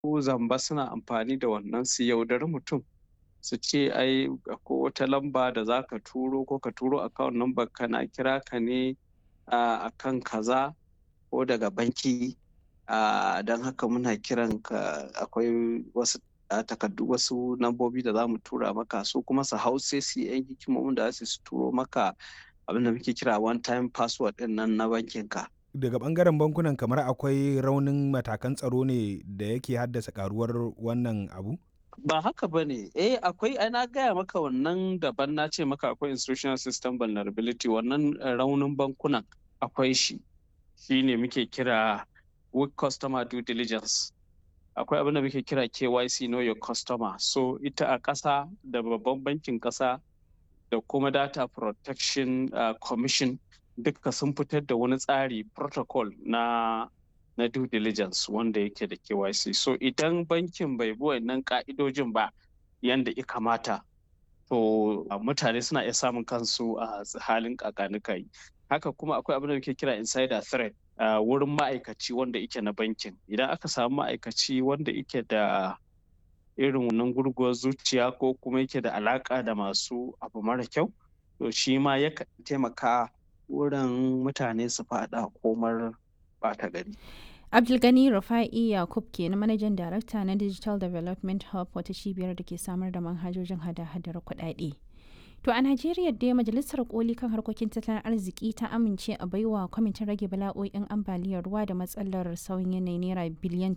zamba suna amfani da wannan su yaudari mutum su ce ai ko wata lamba da za ka turo ko ka turo account number kana kira ka ne a kan kaza ko daga banki don haka muna kiran ka akwai wasu takardu wasu lambobi da za mu tura maka su kuma su hau sai su yi hikimomin da su turo maka abin da muke kira one time password din nan na bankin ka daga bangaren bankunan kamar akwai raunin matakan tsaro ne da yake haddasa karuwar wannan abu ba haka ba ne eh akwai ana gaya maka wannan daban na ce maka akwai institutional system vulnerability wannan raunin bankunan akwai shi shi ne muke kira weak customer due diligence akwai abin da muke kira KYC know your customer so ita a ƙasa da babban bankin ƙasa da kuma data protection uh, commission duka sun fitar da wani tsari protocol na na due diligence wanda yake da KYC so idan bankin bai bi wannan ka'idojin ba yanda ya kamata to uh, mutane suna iya samun kansu a uh, halin kakanikai haka kuma akwai abin da muke kira insider threat Uh, wurin ma'aikaci wanda ike na bankin idan aka samu ma'aikaci wanda ike da irin wannan gurguwar zuciya ko kuma yake da alaka da masu abu mara kyau to shi ma yakan taimaka wurin mutane su fada komar bata gari abdulgani rufa'i yakub ke na manajan darakta na digital development hub wata cibiyar da ke samar da manhajojin hada-hadar kuɗaɗe. To a Najeriya dai Majalisar Koli kan harkokin tattalin arziki ta amince a baiwa kwamitin rage bala'o'in ambaliyar ruwa da matsalar sauyin yanayi naira biliyan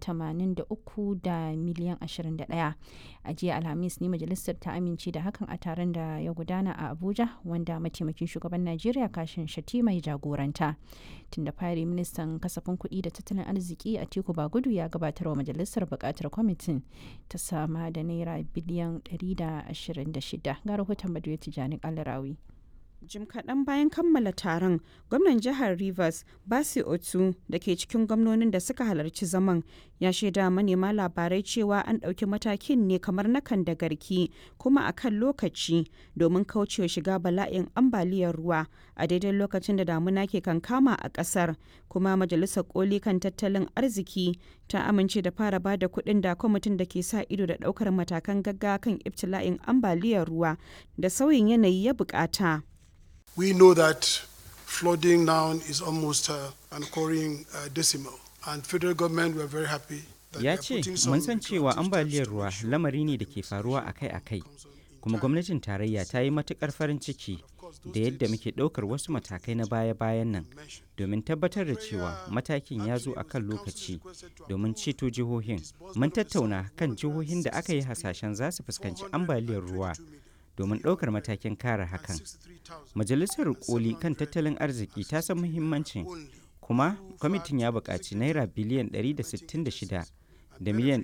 83 da miliyan 21. A jiya Alhamis ne majalisar ta amince da hakan a taron da ya gudana a Abuja wanda mataimakin shugaban Najeriya kashin shati mai jagoranta. Tun da fari ministan kasafin kuɗi da tattalin arziki a Tiku Bagudu ya gabatar wa majalisar buƙatar kwamitin ta sama da naira biliyan 126 ga rahoton Baduyati Tijjani Kalarawi. Jim kaɗan bayan kammala taron, gwamnan jihar Rivers, Basi Otu, da ke cikin gwamnonin da suka halarci zaman, ya shaida manema labarai cewa an ɗauki matakin ne kamar na kan da garki kuma a kan lokaci domin kaucewa shiga bala'in ambaliyar ruwa a daidai lokacin da damuna ke kankama a ƙasar. Kuma Majalisar Koli kan tattalin arziki ta amince da fara ba da kuɗin da kwamitin da ke sa ido da ɗaukar matakan gaggawa kan ibtila'in ambaliyar ruwa da sauyin yanayi ya buƙata. We know that flooding now is almost uh, an occurring uh, decimal, and federal government were very happy. Ya ce, mun san cewa ambaliyar ruwa lamari ne da ke faruwa akai-akai, kuma gwamnatin tarayya ta yi matukar farin ciki da yadda muke ɗaukar wasu matakai na baya-bayan nan domin tabbatar da cewa matakin ya zo a kan lokaci domin ceto jihohin. Mun tattauna kan jihohin da aka yi hasashen za su fuskanci ambaliyar ruwa domin ɗaukar matakin kare hakan. Majalisar koli kan tattalin arziki ta san muhimmancin kuma kwamitin ya buƙaci naira biliyan 166 da miliyan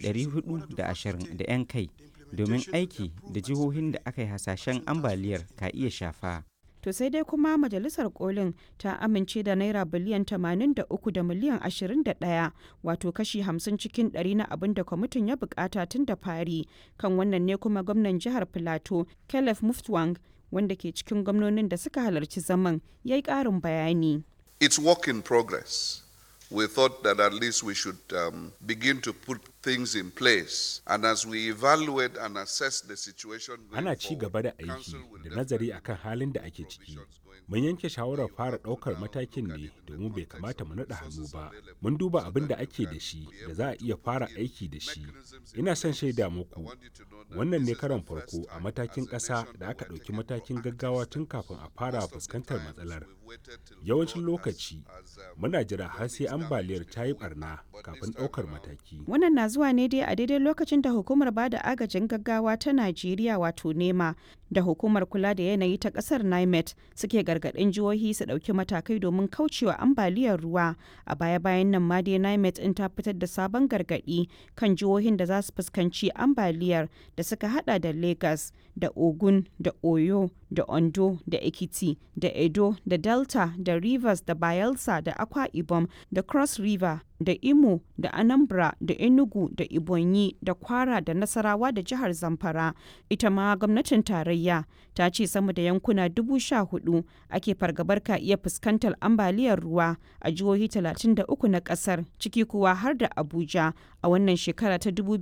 420 da 'yan kai domin aiki da jihohin da aka yi hasashen ambaliyar ka iya shafa. To sai dai kuma majalisar kolin ta amince da naira biliyan 83 da miliyan 21 wato kashi 50 cikin 100 na abin da kwamitin ya bukata tun da fari kan wannan ne kuma gwamnan jihar Filato Caleb Muftwang wanda ke cikin gwamnonin da suka halarci zaman ya yi ƙarin bayani. It's work in progress. We thought that at least we should um, begin to put things in place. And as we evaluate and assess the situation Ana ci gaba da aiki da nazari akan halin da ake ciki. Mun yanke shawarar fara ɗaukar matakin ne domin bai kamata mu naɗa hannu ba. Mun duba abin da ake da shi da za a iya fara aiki da shi. Ina son shaida muku. Wannan ne karon farko a matakin ƙasa da aka ɗauki matakin gaggawa tun kafin a fara fuskantar matsalar. Yawancin lokaci muna jira har sai ambaliyar ta yi barna kafin ɗaukar mataki. Wannan na zuwa ne dai a daidai lokacin da hukumar bada agajin gaggawa ta Najeriya wato NEMA da hukumar kula da yanayi ta kasar NIMET suke gargaɗin jihohi su ɗauki matakai domin kaucewa ambaliyar ruwa. A baya-bayan nan ma dai NIMET in ta fitar da sabon gargaɗi kan jihohin da za su fuskanci ambaliyar da suka hada da Lagos da Ogun da Oyo da Ondo da Ekiti da Edo da Delta da Rivers da Bayelsa da Akwa Ibom da Cross River da Imo da Anambra da Enugu da Ibonyi da Kwara da Nasarawa da jihar Zamfara. Ita ma gwamnatin tarayya tarayya ta ce sama da yankuna dubu sha hudu ake fargabar ka iya fuskantar ambaliyar ruwa a jihohi 33 na kasar ciki kuwa har da Abuja a wannan shekara ta